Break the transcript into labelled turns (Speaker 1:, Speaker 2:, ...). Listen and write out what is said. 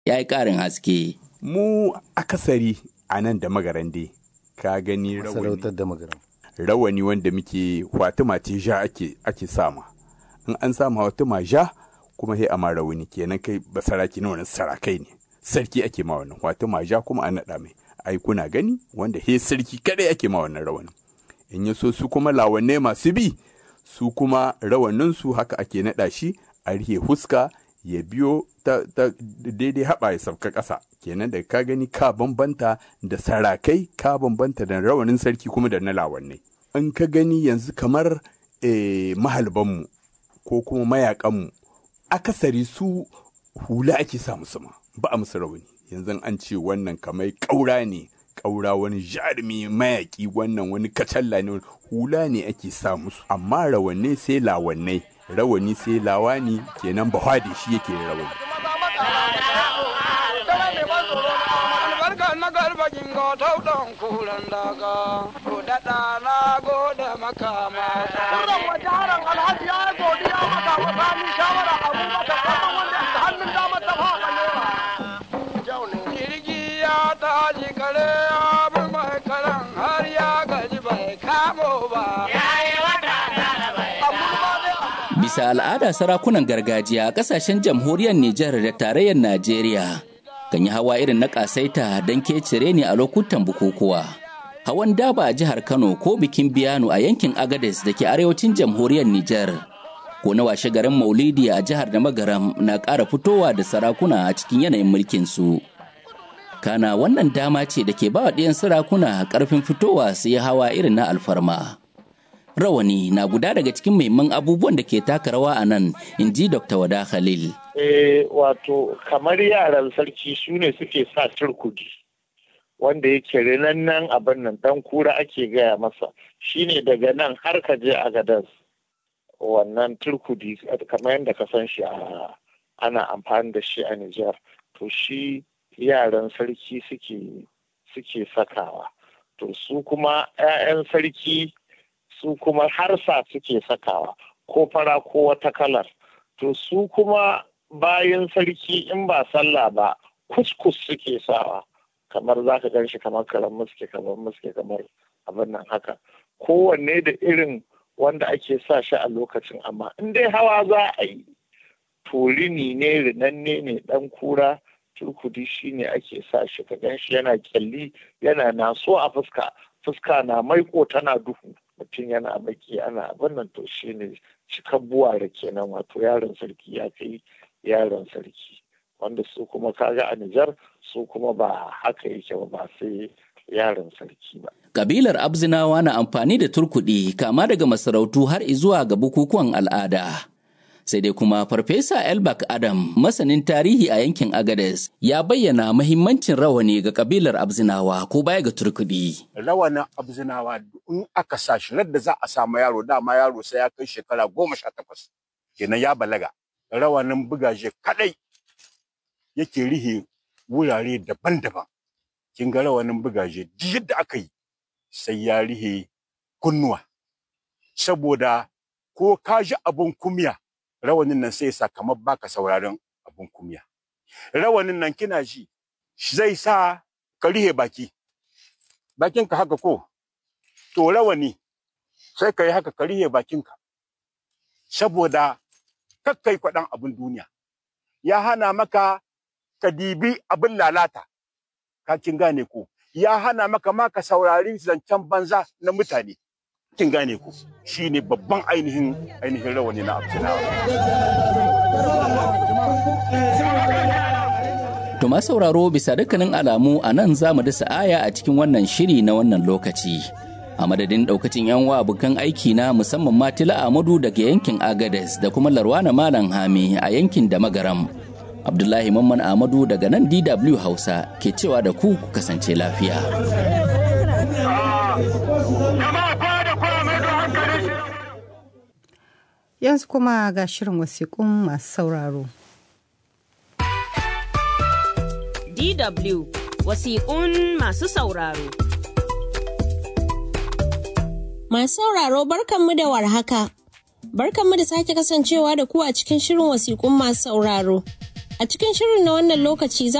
Speaker 1: ya yi ƙarin haske.
Speaker 2: Mu akasari a nan da magarande ka gani rawani.
Speaker 3: da magaran.
Speaker 2: Rawani wanda muke Fatima ce ja ake ake sama. In an sama Fatima ja kuma sai a ma rawani kenan kai basaraki na wani sarakai ne. Sarki ake ma wannan Fatima ja kuma an naɗa mai. Ai kuna gani wanda he sarki kadai ake ma wannan rawani. In ya so su kuma lawanne masu bi su kuma rawaninsu haka ake naɗa shi a rihe huska ya biyo ta, ta daidai haɓa ya sauka ƙasa kenan da ka gani ka bambanta da sarakai ka bambanta da rawanin sarki kuma da na lawannai in ka gani yanzu kamar eh, mahalbanmu ko kuma mayakanmu akasari su hula ake sa musu ma ba a musu rawani yanzu an ce wannan kamar ƙaura ne ƙaura wani jarumi mayaƙi wannan wani kacalla ne hula ne ake sa musu amma rawanne sai lawannai rawani sai lawani kenan bahwadi shi yake rawani
Speaker 4: albarka na garba jingo tauton kulan daga ko daɗa na gode makama
Speaker 5: Kuran waje haran alhaji ya yi godiya maka wa sami shawara abubakar kaman wanda ya hannun dama ta faɗa lewa.
Speaker 4: jirgi ya tashi kare ya bi mai karan har ya gaji bai kamo ba
Speaker 1: Bisa al'ada sarakunan gargajiya a ƙasashen jamhuriyar Nijar da tarayyar Najeriya kan yi hawa irin na ƙasaita don kecire ne a lokutan bukukuwa. Hawan daba a jihar Kano ko bikin biyano a yankin Agades da ke arewacin jamhuriyar Nijar. Ko na washe garin Maulidi a jihar da Magaram na ƙara fitowa da sarakuna a cikin yanayin mulkin su. Kana wannan dama ce da ke ba wa ɗiyan sarakuna ƙarfin fitowa su yi hawa irin na alfarma. rawani na guda daga cikin muhimman abubuwan da ke taka rawa a nan in ji dr wada khalil
Speaker 6: Eh, wato kamar yaran sarki su ne suke sa turkudi wanda yake rinannan abin nan dan kura ake gaya masa shine daga nan har ka je a gadas wannan turkudi kamar yadda ka san shi a ana amfani da shi a Nijar to shi yaran sarki suke suke sakawa to su kuma 'ya'yan sarki su kuma harsa suke sakawa ko fara ko wata kalar to su kuma bayan sarki in ba sallah ba kuskus suke sawa kamar za ka gan shi kamar karan muske kamar muske kamar abin nan haka kowanne da irin wanda ake sa shi a lokacin amma in dai hawa za a yi to rini ne rinanne ne dan kura turkudi shi ne ake sa shi ka gan shi yana kyalli yana naso a fuska fuska na maiko tana duhu mutum yana baki ana abin nan to shi ne cikan buware kenan wato yaron sarki ya kai yaron sarki wanda su kuma kaga a Nijar su kuma ba haka yake ba ba sai yaron sarki ba.
Speaker 1: Kabilar Abzinawa na amfani da turkuɗi kama daga masarautu har zuwa ga bukukuwan al'ada. Sai dai kuma Farfesa Elbak Adam, masanin tarihi a yankin Agades, ya bayyana mahimmancin rawani ga kabilar Abzinawa ko baya ga turkuɗi.
Speaker 7: rawanin abzinawa in aka sa shi da za a samu yaro dama yaro sai ya kai shekara goma sha takwas kenan ya balaga rawanin bugaje kadai yake rihe wurare daban-daban kin ga rawanin bugaje duk yadda aka yi sai ya rihe kunnuwa saboda ko ka ji abun kumya rawanin nan sai ya sa kamar baka sauraron abun kumya rawanin nan kina ji zai sa ka rihe baki bakinka haka ko to rawani sai ka yi haka ka rihe bakinka saboda kakkai kwaɗan abin duniya ya hana maka ka dibi abin lalata ka kin gane ko ya hana maka ma ka saurari zancen banza na mutane kin gane ko shine babban ainihin ainihin rawani na abdullahi
Speaker 1: To ma sauraro bisa dukkanin alamu a nan za mu dasa aya a cikin wannan shiri na wannan lokaci. A madadin daukacin yan wa abokan aiki na musamman Matila Amadu daga yankin Agades da kuma Larwana Malam Hami a yankin da Magaram. Abdullahi Mamman Amadu daga nan DW Hausa ke cewa da ku ku kasance lafiya.
Speaker 8: Yanzu kuma ga shirin wasiƙun masu sauraro.
Speaker 9: DW wasiƙun masu sauraro.
Speaker 10: Masu sauraro barkanmu da warhaka. Barkanmu da sake kasancewa da ku a cikin shirin wasiƙun masu sauraro. A cikin shirin na wannan lokaci za